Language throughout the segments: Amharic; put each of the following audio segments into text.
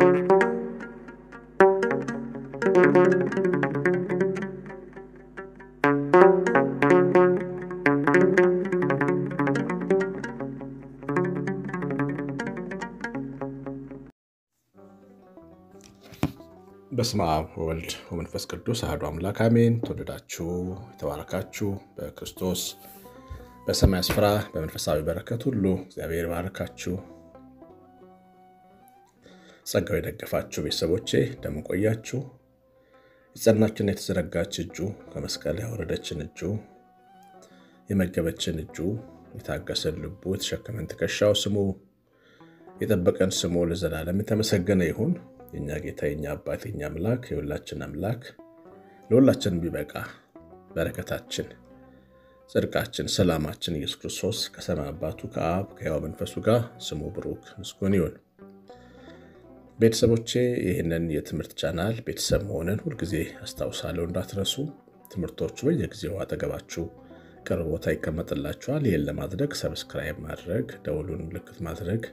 በስመ አብ ወወልድ ወመንፈስ ቅዱስ አሐዱ አምላክ አሜን። ተወደዳችሁ የተባረካችሁ በክርስቶስ በሰማይ ስፍራ በመንፈሳዊ በረከት ሁሉ እግዚአብሔር ባረካችሁ። ጸጋው የደገፋችሁ ቤተሰቦቼ እንደምን ቆያችሁ? የጸናችን የተዘረጋች እጁ ከመስቀል ያወረደችን እጁ የመገበችን እጁ የታገሰን ልቡ የተሸከመን ትከሻው ስሙ የጠበቀን ስሙ ለዘላለም የተመሰገነ ይሁን። የእኛ ጌታ የኛ አባት የኛ አምላክ የሁላችን አምላክ ለሁላችን ቢበቃ በረከታችን፣ ጽድቃችን፣ ሰላማችን ኢየሱስ ክርስቶስ ከሰማይ አባቱ ከአብ ከሕያው መንፈሱ ጋር ስሙ ብሩክ ምስጉን ይሁን። ቤተሰቦቼ ይህንን የትምህርት ቻናል ቤተሰብ መሆንን ሁልጊዜ አስታውሳለሁ፣ እንዳትረሱ። ትምህርቶቹ በየጊዜው አጠገባችሁ ቅርብ ቦታ ይቀመጥላችኋል። ይህን ለማድረግ ሰብስክራይብ ማድረግ፣ ደውሉን ምልክት ማድረግ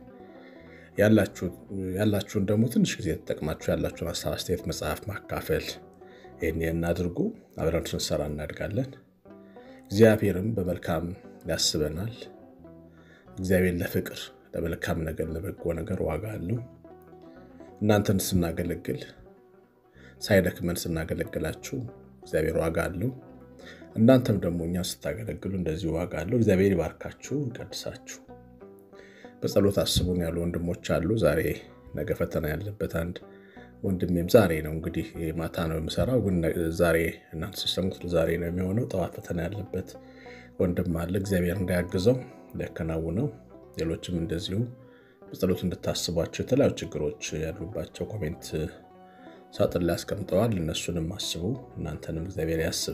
ያላችሁን ደግሞ ትንሽ ጊዜ ተጠቅማችሁ ያላችሁን ሀሳብ አስተያየት መጽሐፍ ማካፈል ይህን እናድርጉ። አብረን ስንሰራ እናድጋለን። እግዚአብሔርም በመልካም ያስበናል። እግዚአብሔር ለፍቅር ለመልካም ነገር ለበጎ ነገር ዋጋ አለው። እናንተን ስናገለግል ሳይደክመን ስናገለግላችሁ እግዚአብሔር ዋጋ አለው። እናንተም ደግሞ እኛ ስታገለግሉ እንደዚሁ ዋጋ አለው። እግዚአብሔር ይባርካችሁ፣ ይቀድሳችሁ። በጸሎት አስቡን ያሉ ወንድሞች አሉ። ዛሬ ነገ ፈተና ያለበት አንድ ወንድሜም ዛሬ ነው እንግዲህ ማታ ነው የምሰራው፣ ግን ዛሬ እናንተ ስትሰሙት ዛሬ ነው የሚሆነው። ጠዋት ፈተና ያለበት ወንድም አለ። እግዚአብሔር እንዳያግዘው ሊያከናውነው፣ ሌሎችም እንደዚሁ በጸሎት እንድታስቧቸው የተለያዩ ችግሮች ያሉባቸው ኮሜንት ሳጥን ላይ አስቀምጠዋል። እነሱንም አስቡ፣ እናንተንም እግዚአብሔር ያስብ።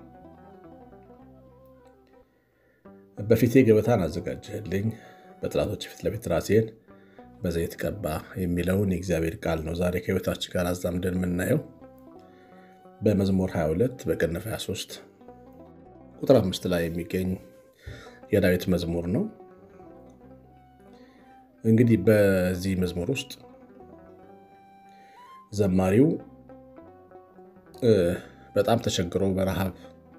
በፊቴ ገበታን አዘጋጀህልኝ በጠላቶች ፊት ለፊት ራሴን በዘይት ቀባ የሚለውን የእግዚአብሔር ቃል ነው ዛሬ ከሕይወታችን ጋር አዛምደን የምናየው በመዝሙር 22 በቅንፍ 23 ቁጥር አምስት ላይ የሚገኝ የዳዊት መዝሙር ነው። እንግዲህ በዚህ መዝሙር ውስጥ ዘማሪው በጣም ተቸግሮ በረሃብ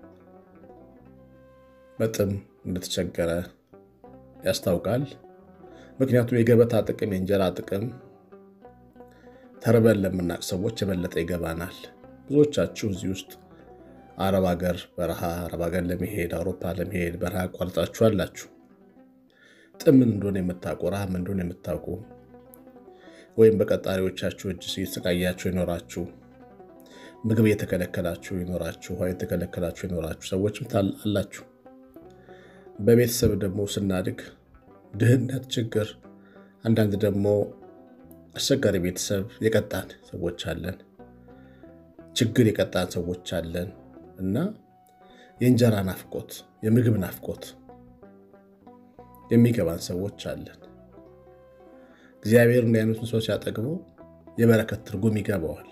በጥም እንደተቸገረ ያስታውቃል። ምክንያቱም የገበታ ጥቅም የእንጀራ ጥቅም ተርበን ለምናቅ ሰዎች የበለጠ ይገባናል። ብዙዎቻችሁ እዚህ ውስጥ አረብ ሀገር በረሃ አረብ ሀገር ለመሄድ አውሮፓ ለመሄድ በረሃ አቋርጣችሁ አላችሁ። ጥም ምን እንደሆነ የምታውቁ ረሃብ ምን እንደሆነ የምታውቁ ወይም በቀጣሪዎቻችሁ እጅ የተሰቃያችሁ ይኖራችሁ ምግብ እየተከለከላችሁ ይኖራችሁ ውሃ የተከለከላችሁ ይኖራችሁ ሰዎችም አላችሁ። በቤተሰብ ደግሞ ስናድግ ድህነት፣ ችግር፣ አንዳንድ ደግሞ አስቸጋሪ ቤተሰብ የቀጣን ሰዎች አለን። ችግር የቀጣን ሰዎች አለን እና የእንጀራ ናፍቆት፣ የምግብ ናፍቆት የሚገባን ሰዎች አለን። እግዚአብሔር እንዲህ አይነቱን ሰው ሲያጠግበው የበረከት ትርጉም ይገባዋል።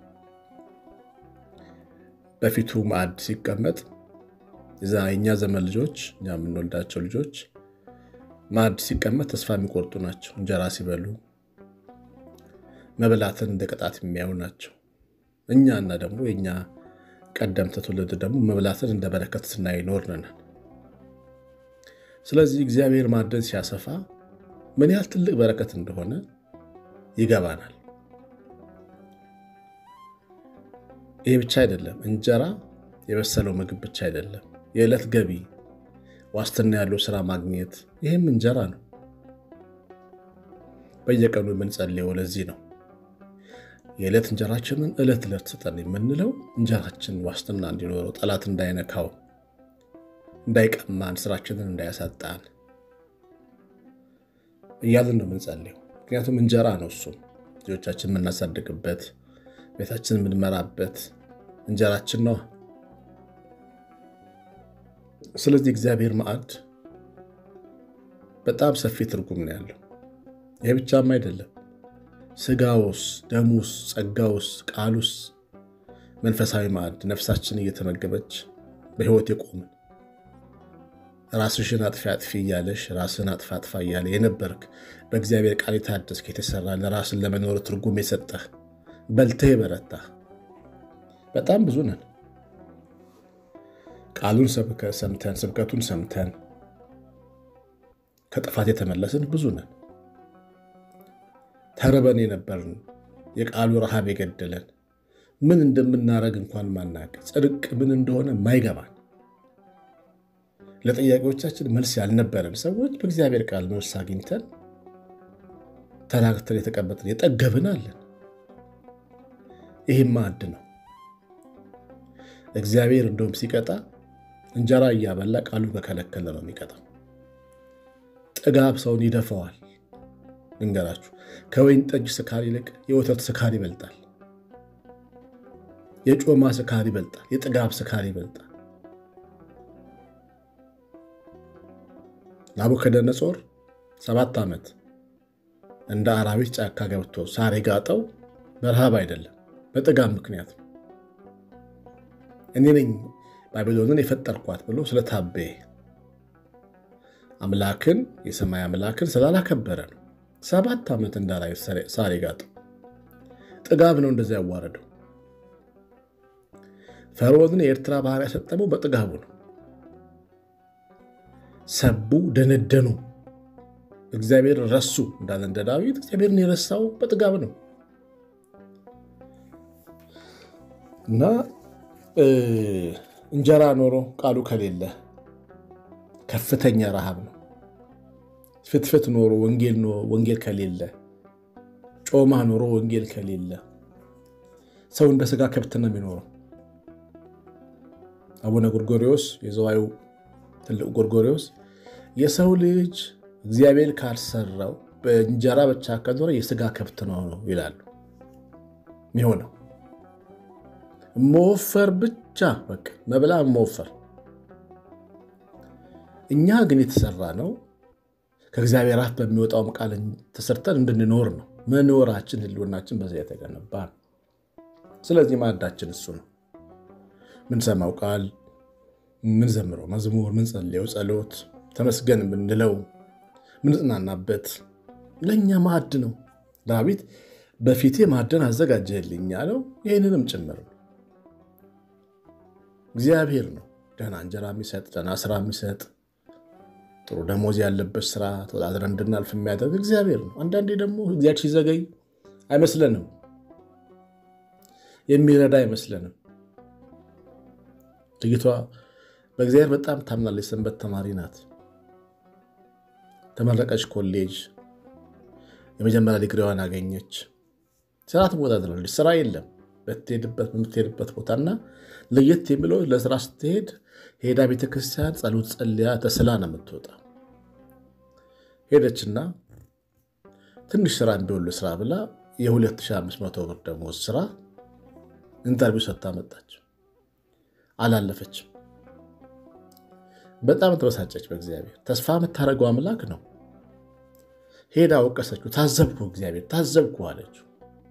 በፊቱ ማዕድ ሲቀመጥ የእኛ ዘመን ልጆች እኛ የምንወልዳቸው ልጆች ማዕድ ሲቀመጥ ተስፋ የሚቆርጡ ናቸው። እንጀራ ሲበሉ መብላትን እንደ ቅጣት የሚያዩ ናቸው። እኛና ደግሞ የእኛ ቀደምት ትውልድ ደግሞ መብላትን እንደ በረከት ስናይ ኖርን። ስለዚህ እግዚአብሔር ማዕድን ሲያሰፋ ምን ያህል ትልቅ በረከት እንደሆነ ይገባናል። ይህ ብቻ አይደለም። እንጀራ የበሰለው ምግብ ብቻ አይደለም። የዕለት ገቢ ዋስትና ያለው ስራ ማግኘት ይህም እንጀራ ነው። በየቀኑ የምንጸልየው ለዚህ ነው። የዕለት እንጀራችንን ዕለት ዕለት ስጠን የምንለው እንጀራችን ዋስትና እንዲኖረው፣ ጠላት እንዳይነካው፣ እንዳይቀማን፣ ስራችንን እንዳያሳጣን እያልን ነው የምንጸልየው። ምክንያቱም እንጀራ ነው እሱም ልጆቻችን የምናሳድግበት ቤታችን የምንመራበት እንጀራችን ነው። ስለዚህ እግዚአብሔር ማዕድ በጣም ሰፊ ትርጉም ነው ያለው። ይህ ብቻም አይደለም። ስጋውስ፣ ደሙስ፣ ጸጋውስ፣ ቃሉስ መንፈሳዊ ማዕድ ነፍሳችን እየተመገበች በሕይወት የቆምን ራስሽን አጥፊ አጥፊ እያለሽ ራስን አጥፋ አጥፋ እያለ የነበርክ በእግዚአብሔር ቃል የታደስክ የተሰራ ለራስን ለመኖር ትርጉም የሰጠህ በልተህ የበረታ በጣም ብዙ ነን። ቃሉን ሰምተን ስብከቱን ሰምተን ከጥፋት የተመለስን ብዙ ነን። ተርበን የነበርን የቃሉ ረሃብ የገደለን ምን እንደምናረግ እንኳን ማናቅ ጽድቅ ምን እንደሆነ ማይገባን ለጥያቄዎቻችን መልስ ያልነበረን ሰዎች በእግዚአብሔር ቃል መልስ አግኝተን ተናግተን የተቀመጥን የጠገብን አለን። ይህም ማዕድ ነው። እግዚአብሔር እንደውም ሲቀጣ እንጀራ እያበላ ቃሉ ከከለከለ ነው የሚቀጣው። ጥጋብ ሰውን ይደፈዋል። ልንገራችሁ፣ ከወይን ጠጅ ስካር ይልቅ የወተት ስካር ይበልጣል። የጮማ ስካር ይበልጣል። የጥጋብ ስካር ይበልጣል። ናቡከደነጾር ሰባት ዓመት እንደ አራዊት ጫካ ገብቶ ሳር የጋጠው በረሃብ አይደለም፣ በጥጋብ ምክንያት ነው። እኔ ነኝ ባቢሎንን የፈጠርኳት ብሎ ስለታበየ አምላክን የሰማይ አምላክን ስላላከበረ ነው። ሰባት ዓመት እንደ አራዊት ሳር የጋጠው ጥጋብ ነው እንደዚያ ያዋረደው። ፈርዖንን የኤርትራ ባህር ያሰጠመው በጥጋቡ ነው። ሰቡ፣ ደነደኑ፣ እግዚአብሔር ረሱ እንዳለ እንደ ዳዊት እግዚአብሔርን የረሳው በጥጋብ ነው እና እንጀራ ኖሮ ቃሉ ከሌለ ከፍተኛ ረሃብ ነው። ፍትፍት ኖሮ ወንጌል ከሌለ፣ ጮማ ኖሮ ወንጌል ከሌለ ሰው እንደ ስጋ ከብት ነው የሚኖረው። አቡነ ጎርጎሪዎስ የዘዋዩ ትልቅ ጎርጎሪዎስ የሰው ልጅ እግዚአብሔር ካልሰራው በእንጀራ ብቻ ከኖረ የስጋ ከብት ነው ነው ይላሉ። የሚሆነው መወፈር ብቻ በቃ መብላ መወፈር። እኛ ግን የተሰራ ነው ከእግዚአብሔር አፍ በሚወጣውም ቃል ተሰርተን እንድንኖር ነው። መኖራችን ህልውናችን በዚያ የተገነባ ነው። ስለዚህ ማዕዳችን እሱ ነው። ምንሰማው ቃል፣ ምንዘምረው መዝሙር፣ ምንጸልየው ጸሎት፣ ተመስገን የምንለው ምንጽናናበት ለእኛ ማዕድ ነው። ዳዊት በፊቴ ማዕድን አዘጋጀህልኝ ያለው ይህንንም ጭምር ነው። እግዚአብሔር ነው ደህና እንጀራ የሚሰጥ ደህና ስራ የሚሰጥ ጥሩ ደሞዝ ያለበት ስራ ተወዳድረን እንድናልፍ የሚያደርግ እግዚአብሔር ነው። አንዳንዴ ደግሞ እግዚአብሔር ሲዘገይ አይመስለንም፣ የሚረዳ አይመስለንም። ልጅቷ በእግዚአብሔር በጣም ታምናለች። ሰንበት ተማሪ ናት። ተመረቀች፣ ኮሌጅ የመጀመሪያ ዲግሪዋን አገኘች። ስራ ትወዳድራለች። ስራ የለም በምትሄድበት በምትሄድበት ቦታና ለየት የሚለው ለስራ ስትሄድ ሄዳ ቤተክርስቲያን ጸሎት ጸልያ ተስላ ነው የምትወጣ። ሄደችና ትንሽ ስራ ቢሆን ስራ ብላ የ2500 ብር ደሞዝ ስራ ኢንተርቪው ሰጥታ መጣች። አላለፈችም። በጣም ተበሳጨች። በእግዚአብሔር ተስፋ የምታደርገው አምላክ ነው። ሄዳ ወቀሰችው። ታዘብኩ፣ እግዚአብሔር ታዘብኩ አለችው።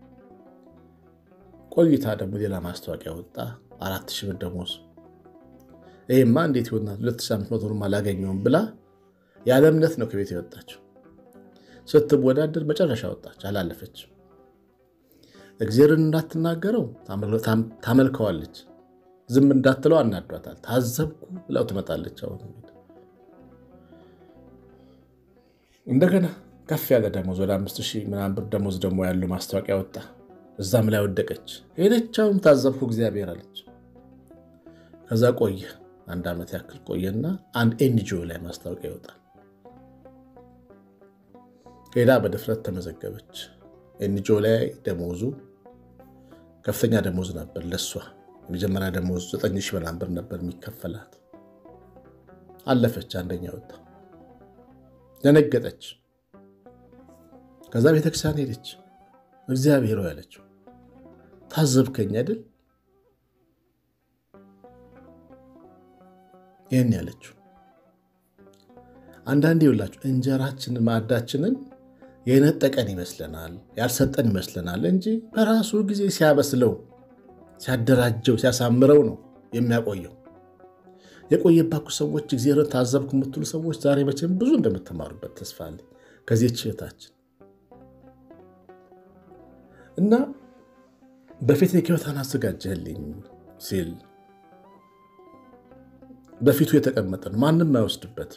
ቆይታ ደግሞ ሌላ ማስታወቂያ ወጣ። አራት ሺህ ብር ደሞዝ ይህማ እንዴት ይሆናል? 2500 ብር አላገኘውም ብላ ያለ እምነት ነው ከቤት የወጣችው። ስትወዳደር መጨረሻ ወጣች፣ አላለፈችም። እግዚአብሔርን እንዳትናገረው ታመልከዋለች፣ ዝም እንዳትለው አናዷታል። ታዘብኩ ብላው ትመጣለች። አሁን እንደገና ከፍ ያለ ደሞዝ ወደ አምስት ሺህ ምናምን ብር ደሞዝ ደግሞ ያለው ማስታወቂያ ወጣ። እዛም ላይ ወደቀች። ሄደቻውም ታዘብኩ እግዚአብሔር አለች። ከዛ ቆየ አንድ ዓመት ያክል ቆየና አንድ ኤንጂኦ ላይ ማስታወቂያ ይወጣል። ሄዳ በድፍረት ተመዘገበች። ኤንጂኦ ላይ ደሞዙ ከፍተኛ ደሞዝ ነበር ለሷ። የመጀመሪያ ደሞዝ ዘጠኝ ሺህ ምናምን ብር ነበር የሚከፈላት። አለፈች፣ አንደኛ ወጣ። ደነገጠች። ከዛ ቤተክርስቲያን ሄደች። እግዚአብሔር ያለችው ታዘብከኝ አይደል? ይህን ያለችው አንዳንዴ ይውላችሁ እንጀራችንን ማዕዳችንን የነጠቀን ይመስለናል፣ ያልሰጠን ይመስለናል እንጂ በራሱ ጊዜ ሲያበስለው፣ ሲያደራጀው፣ ሲያሳምረው ነው የሚያቆየው። የቆየባችሁ ሰዎች እግዚአብሔርን ታዘብኩ የምትሉ ሰዎች ዛሬ መቼም ብዙ እንደምትማሩበት ተስፋ አለ ከዚህ ችህታችን እና በፊት ገበታን አዘጋጀህልኝ ሲል በፊቱ የተቀመጠ ነው። ማንም አይወስድበት።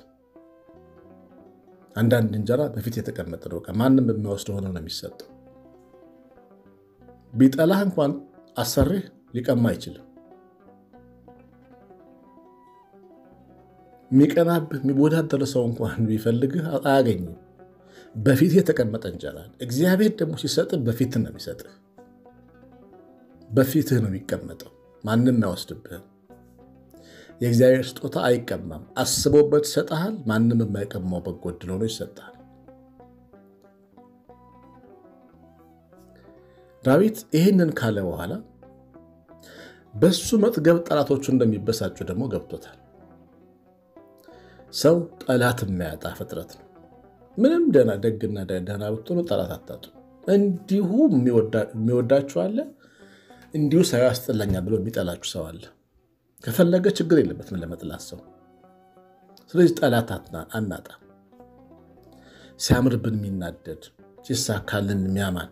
አንዳንድ እንጀራ በፊት የተቀመጠ ነው። ማንም የማይወስደው ሆኖ ነው የሚሰጠው። ቢጠላህ እንኳን አሰሪህ ሊቀማ አይችልም። የሚቀናብህ የሚወዳደር ሰው እንኳን ቢፈልግህ አያገኝም። በፊት የተቀመጠ እንጀራ እግዚአብሔር ደግሞ ሲሰጥህ በፊትህ ነው የሚሰጥህ። በፊትህ ነው የሚቀመጠው። ማንም አይወስድብህም። የእግዚአብሔር ስጦታ አይቀማም። አስቦበት ይሰጥሃል። ማንም የማይቀማው በጎ ዕድል ሆኖ ይሰጥሃል። ዳዊት ይህንን ካለ በኋላ በሱ መጥገብ ጠላቶቹ እንደሚበሳጩ ደግሞ ገብቶታል። ሰው ጠላት የማያጣ ፍጥረት ነው። ምንም ደህና ደግና ደህና ብትሆኑ ጠላት አታጡ። እንዲሁ የሚወዳችሁ አለ፣ እንዲሁ ሰው ያስጠላኛል ብሎ የሚጠላችሁ ሰው አለ። ከፈለገ ችግር የለበትም ለመጥላት ሰው። ስለዚህ ጠላት አናጣ። ሲያምርብን የሚናደድ ሲሳካልን የሚያማን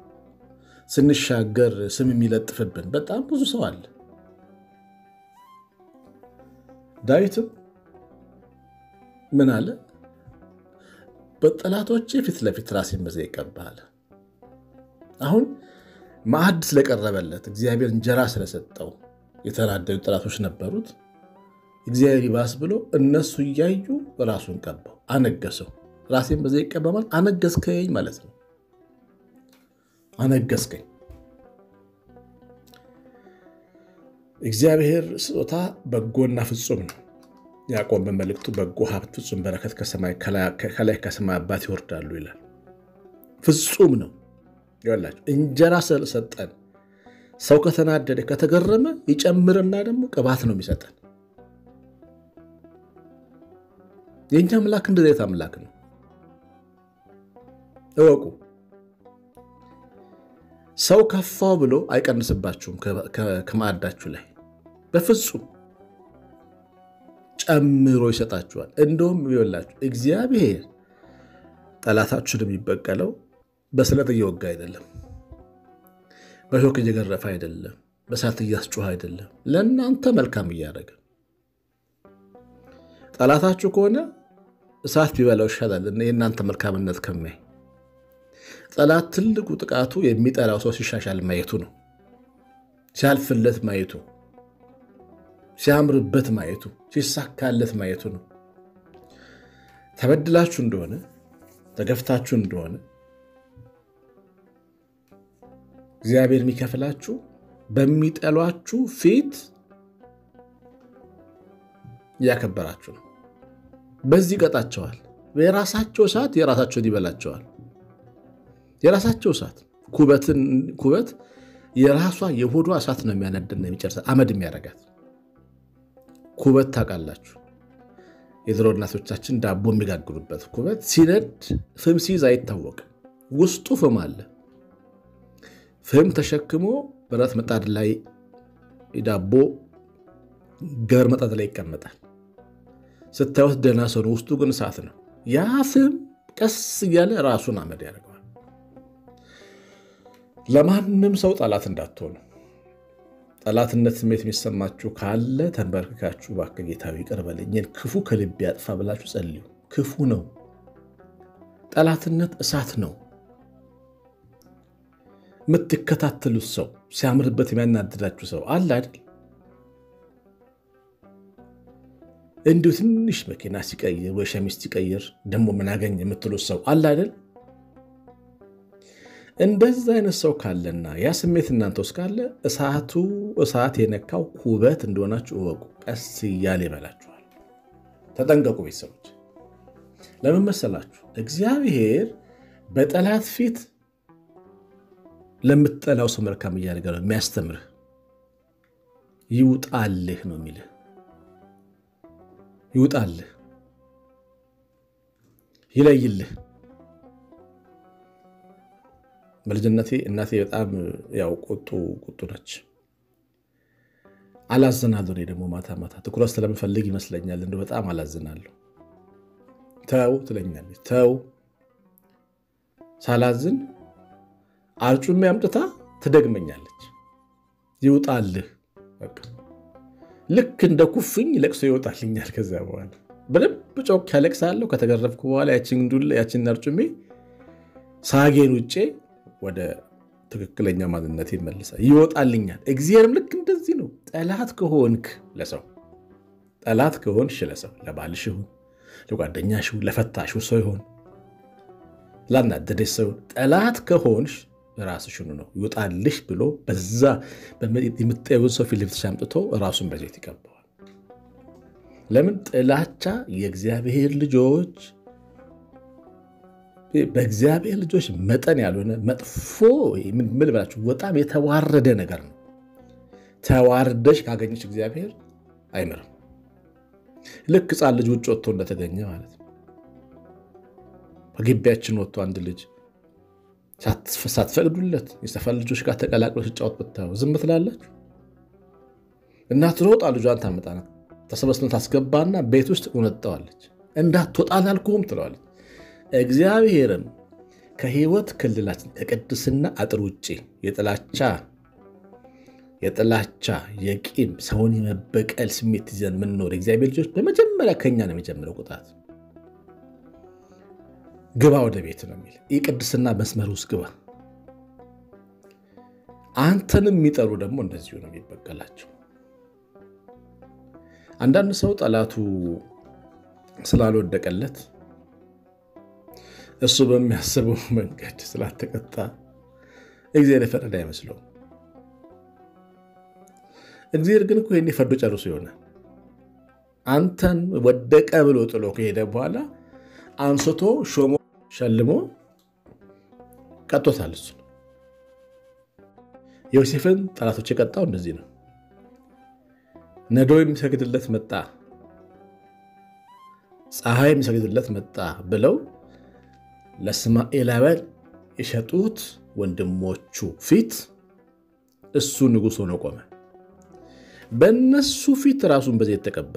ስንሻገር ስም የሚለጥፍብን በጣም ብዙ ሰው አለ። ዳዊትም ምን አለ? በጠላቶቼ ፊት ለፊት ራሴን በዘይት ይቀባል። አሁን ማዕድ ስለቀረበለት እግዚአብሔር እንጀራ ስለሰጠው የተናደዱ ጠላቶች ነበሩት። እግዚአብሔር ይባስ ብሎ እነሱ እያዩ ራሱን ቀባው፣ አነገሰው። ራሴን በዘይት ይቀባ ማለት አነገስከኝ ማለት ነው። አነገስከኝ። እግዚአብሔር ስጦታ በጎና ፍጹም ነው። ያዕቆብ በመልእክቱ በጎ ሀብት፣ ፍጹም በረከት ከላይ ከሰማይ አባት ይወርዳሉ ይላል። ፍጹም ነው። ይላችሁ እንጀራ ሰጠን። ሰው ከተናደደ ከተገረመ ይጨምርና ደግሞ ቅባት ነው የሚሰጠን። የእኛ አምላክ እንደዚህ ዓይነት አምላክ ነው። እወቁ። ሰው ከፋው ብሎ አይቀንስባችሁም ከማዕዳችሁ ላይ በፍጹም ጨምሮ ይሰጣችኋል። እንደውም ይወላችሁ እግዚአብሔር ጠላታችሁን የሚበቀለው በስለት እየወጋ አይደለም፣ በሾክ እየገረፈ አይደለም፣ በሳት እያስጮህ አይደለም። ለእናንተ መልካም እያደረገ ጠላታችሁ ከሆነ እሳት ቢበላው ይሻላል የእናንተ መልካምነት ከሚያይ ጠላት ትልቁ ጥቃቱ የሚጠላው ሰው ሲሻሻል ማየቱ ነው። ሲያልፍለት ማየቱ፣ ሲያምርበት ማየቱ፣ ሲሳካለት ማየቱ ነው። ተበድላችሁ እንደሆነ ተገፍታችሁ እንደሆነ እግዚአብሔር የሚከፍላችሁ በሚጠሏችሁ ፊት እያከበራችሁ ነው። በዚህ ይቀጣቸዋል። የራሳቸው እሳት የራሳቸውን ይበላቸዋል። የራሳቸው እሳት ኩበት የራሷ የሆዷ እሳት ነው የሚያነድና የሚጨርሳ አመድ የሚያረጋት ኩበት ታውቃላችሁ። የድሮ እናቶቻችን ዳቦ የሚጋግሩበት ኩበት ሲነድ ፍም ሲይዝ አይታወቅም። ውስጡ ፍም አለ። ፍም ተሸክሞ ብረት ምጣድ ላይ ዳቦ ገበር ምጣድ ላይ ይቀመጣል። ስታዩት ደህና ሰው ነው፣ ውስጡ ግን እሳት ነው። ያ ፍም ቀስ እያለ ራሱን አመድ ያደርገዋል። ለማንም ሰው ጠላት እንዳትሆኑ። ጠላትነት ስሜት የሚሰማችሁ ካለ ተንበርክካችሁ እባክህ ጌታዊ ይቅር በለኝ ክፉ ከልቤ ያጥፋ ብላችሁ ጸልዩ። ክፉ ነው። ጠላትነት እሳት ነው። የምትከታተሉት ሰው ሲያምርበት የሚያናድዳችሁ ሰው አለ አይደል? እንዲሁ ትንሽ መኪና ሲቀይር ወይ ሸሚዝ ሲቀይር ደግሞ ምን አገኝ የምትሉት ሰው አለ አይደል? እንደዛ አይነት ሰው ካለና ያ ስሜት እናንተ ውስጥ ካለ እሳቱ እሳት የነካው ኩበት እንደሆናችሁ እወቁ። ቀስ እያለ ይበላችኋል። ተጠንቀቁ ቤተሰቦች። ለምን መሰላችሁ? እግዚአብሔር በጠላት ፊት ለምትጠላው ሰው መልካም እያደረገ ነው የሚያስተምርህ። ይውጣልህ ነው የሚልህ። ይውጣልህ፣ ይለይልህ። በልጅነቴ እናቴ በጣም ያው ቁጡ ቁጡ ነች። አላዝናለሁ። እኔ ደግሞ ማታ ማታ ትኩረት ስለምፈልግ ይመስለኛል እንደ በጣም አላዝናለሁ። ተው ትለኛለች። ተው ሳላዝን አርጩሜ አምጥታ ትደግመኛለች። ይውጣልህ በቃ ልክ እንደ ኩፍኝ ለቅሶ ይወጣልኛል። ከዚያ በኋላ በደንብ ጮክ ያለቅሳለሁ። ከተገረፍኩ በኋላ ያችን አርጩሜ ሳጌን ውጬ ወደ ትክክለኛ ማንነት ይመልሳል፣ ይወጣልኛል። እግዚአብሔርም ልክ እንደዚህ ነው። ጠላት ከሆንክ ለሰው ጠላት ከሆንሽ ለሰው ለባልሽ ይሁን ለጓደኛሽ ይሁን ለፈታሹ ሰው ይሁን ላናደደሽ ሰው ጠላት ከሆንሽ ራስሽኑ ነው ይወጣልሽ ብሎ በዛ የምታየውን ሰው ፊት ለፊትሽ አምጥቶ ራሱን በዘይት ይቀባዋል። ለምን ጥላቻ የእግዚአብሔር ልጆች በእግዚአብሔር ልጆች መጠን ያልሆነ መጥፎ ምን ብላችሁ በጣም የተዋረደ ነገር ነው። ተዋርደሽ ካገኘች እግዚአብሔር አይምርም። ልክ ሕፃን ልጅ ውጭ ወጥቶ እንደተገኘ ማለት ነው። ከግቢያችን ወጥቶ አንድ ልጅ ሳትፈቅዱለት የሰፈር ልጆች ጋር ተቀላቅሎ ሲጫወት ብታየው ዝም ትላላችሁ? እናት ሮጣ ልጇን ታመጣና ተሰበስበን ታስገባና ቤት ውስጥ ቆነጠዋለች። እንዳትወጣ አላልኩህም ትለዋለች። እግዚአብሔርም ከህይወት ክልላችን ከቅድስና አጥር ውጭ የጥላቻ የጥላቻ የቂም ሰውን የመበቀል ስሜት ይዘን የምንኖር እግዚአብሔር ልጆች በመጀመሪያ ከኛ ነው የሚጀምረው ቁጣት። ግባ ወደ ቤት ነው የሚል የቅድስና መስመር ውስጥ ግባ። አንተንም የሚጠሉ ደግሞ እንደዚሁ ነው የሚበቀላቸው። አንዳንድ ሰው ጠላቱ ስላልወደቀለት እሱ በሚያስበው መንገድ ስላልተቀጣ እግዚአብሔር የፈረደ አይመስለውም። እግዚአብሔር ግን እኮ ይሄኔ ፈርዶ ጨርሶ ይሆናል። አንተን ወደቀ ብሎ ጥሎ ከሄደ በኋላ አንስቶ ሾሞ ሸልሞ ቀጦታል። እሱ ዮሴፍን ጠላቶች የቀጣው እንደዚህ ነው። ነዶ የሚሰግድለት መጣ፣ ፀሐይ የሚሰግድለት መጣ ብለው ለእስማኤላውያን የሸጡት ወንድሞቹ ፊት እሱ ንጉሥ ሆኖ ቆመ። በእነሱ ፊት ራሱን በዘይት ተቀባ።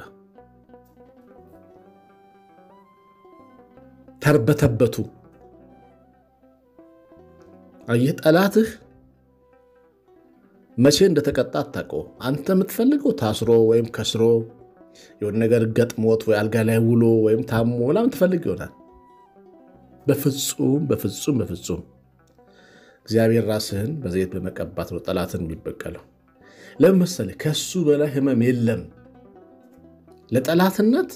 ተርበተበቱ። አየህ፣ ጠላትህ መቼ እንደተቀጣ አታውቀውም። አንተ የምትፈልገው ታስሮ ወይም ከስሮ የሆነ ነገር ገጥሞት ወይ አልጋ ላይ ውሎ ወይም ታሞ ምናምን ትፈልግ ይሆናል። በፍጹም በፍጹም በፍጹም እግዚአብሔር ራስህን በዘይት በመቀባት ነው ጠላትን የሚበቀለው። ለምን መሰለህ? ከሱ በላይ ህመም የለም። ለጠላትነት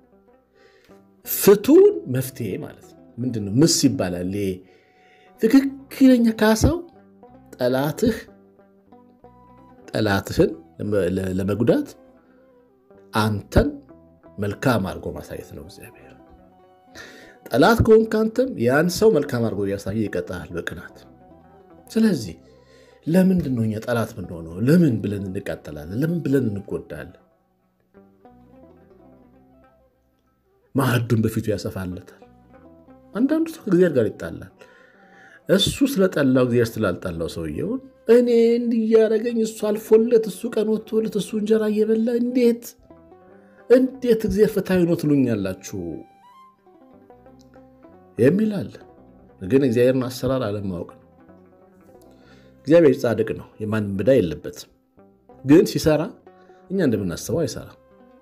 ፍቱን መፍትሄ ማለት ነው። ምንድን ነው? ምስ ይባላል። ትክክለኛ ካሳው ጠላትህ ጠላትህን ለመጉዳት አንተን መልካም አድርጎ ማሳየት ነው እግዚአብሔር። ጠላት ከሆንክ አንተም ያን ሰው መልካም አድርጎ እያሳየ ይቀጣል በቅናት። ስለዚህ ለምንድን ነው እኛ ጠላት ምንሆነው? ለምን ብለን እንቃጠላለን? ለምን ብለን እንጎዳለን? ማዕዱን በፊቱ ያሰፋለታል። አንዳንዱ ሰው ከእግዚአብሔር ጋር ይጣላል። እሱ ስለጠላው እግዚአብሔር ስላልጠላው ሰውየውን እኔ እንዲያደረገኝ እሱ አልፎለት እሱ ቀን ወጥቶለት እሱ እንጀራ እየበላ እንዴት እንዴት እግዚአብሔር ፍትሐዊ ነው ትሉኛላችሁ የሚል አለ። ግን እግዚአብሔርን አሰራር አለማወቅ ነው። እግዚአብሔር ጻድቅ ነው፣ የማንም ዕዳ የለበትም። ግን ሲሰራ እኛ እንደምናስበው አይሰራም።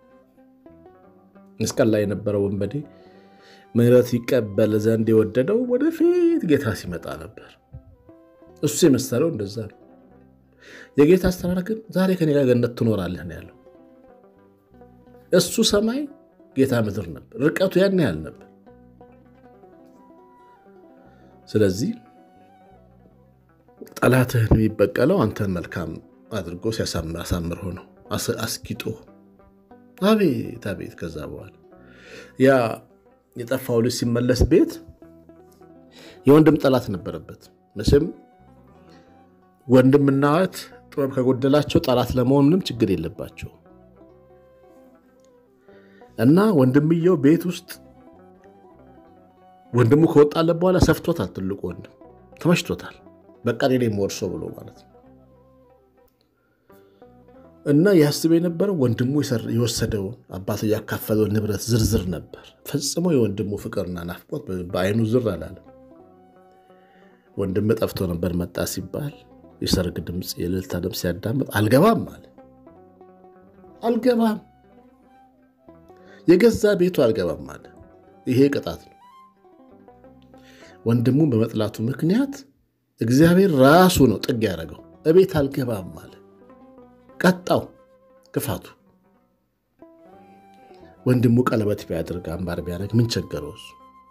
መስቀል ላይ የነበረው ወንበዴ ምሕረት ይቀበል ዘንድ የወደደው ወደፊት ጌታ ሲመጣ ነበር። እሱ የመሰለው እንደዛ ነው። የጌታ አሰራር ግን ዛሬ ከኔ ጋር ገነት ትኖራለህ ነው ያለው። እሱ ሰማይ፣ ጌታ ምድር ነበር። ርቀቱ ያን ያህል ነበር። ስለዚህ ጠላትህን የሚበቀለው አንተን መልካም አድርጎ ሲያሳምር ሆኖ አስጊጦ አቤት አቤት። ከዛ በኋላ ያ የጠፋው ልጅ ሲመለስ ቤት የወንድም ጠላት ነበረበት። መቼም ወንድምና እህት ጥበብ ከጎደላቸው ጠላት ለመሆን ምንም ችግር የለባቸው እና ወንድምየው ቤት ውስጥ ወንድሙ ከወጣለት በኋላ ሰፍቶታል። ትልቁ ወንድም ተመችቶታል። በቃ ሌላ ወርሶ ብሎ ማለት ነው። እና ያስብ የነበረው ወንድሙ የወሰደውን አባቱ ያካፈለውን ንብረት ዝርዝር ነበር። ፈጽሞ የወንድሙ ፍቅርና ናፍቆት በአይኑ ዝር አላለም። ወንድም ጠፍቶ ነበር መጣ ሲባል የሰርግ ድምፅ፣ የእልልታ ድምፅ ሲያዳምጥ አልገባም አለ። አልገባም የገዛ ቤቱ አልገባም አለ። ይሄ ቅጣት ነው። ወንድሙን በመጥላቱ ምክንያት እግዚአብሔር ራሱ ነው ጥግ ያደረገው። እቤት አልገባም አለ። ቀጣው ክፋቱ። ወንድሙ ቀለበት ቢያደርግ አምባር ቢያደርግ ምን ቸገረው? እሱ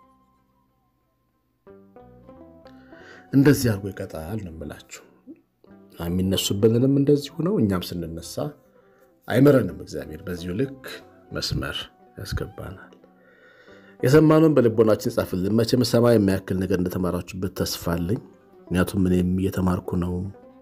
እንደዚህ አድርጎ ይቀጣል ነው የምላችሁ። የሚነሱብንንም እንደዚሁ ነው። እኛም ስንነሳ አይምረንም። እግዚአብሔር በዚሁ ልክ መስመር ያስገባናል። የሰማነውን በልቦናችን ጻፍልን። መቼም ሰማይ የሚያክል ነገር እንደተማራችሁበት ተስፋ አለኝ። ምክንያቱም እኔም እየተማርኩ ነው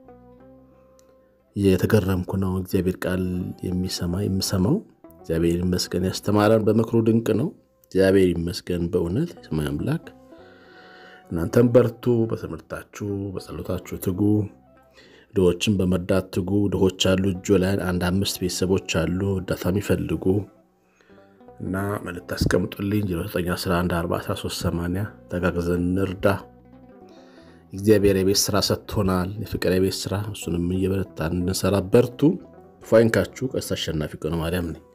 የተገረምኩ ነው። እግዚአብሔር ቃል የሚሰማ የምሰማው እግዚአብሔር ይመስገን። ያስተማረን በምክሩ ድንቅ ነው። እግዚአብሔር ይመስገን በእውነት የሰማይ አምላክ። እናንተም በርቱ፣ በትምህርታችሁ በጸሎታችሁ ትጉ፣ ድሆችን በመርዳት ትጉ። ድሆች አሉ እጆ ላይ አንድ አምስት ቤተሰቦች አሉ እርዳታ የሚፈልጉ እና መልዕክት አስቀምጡልኝ 09114380 ተጋግዘን እንርዳ። እግዚአብሔር የቤት ስራ ሰጥቶናል፣ የፍቅር የቤት ስራ። እሱንም እየበረታን እንድንሰራ በርቱ። ፋይንካችሁ ቀሲስ አሸናፊ ቀኑ ማርያም ነኝ።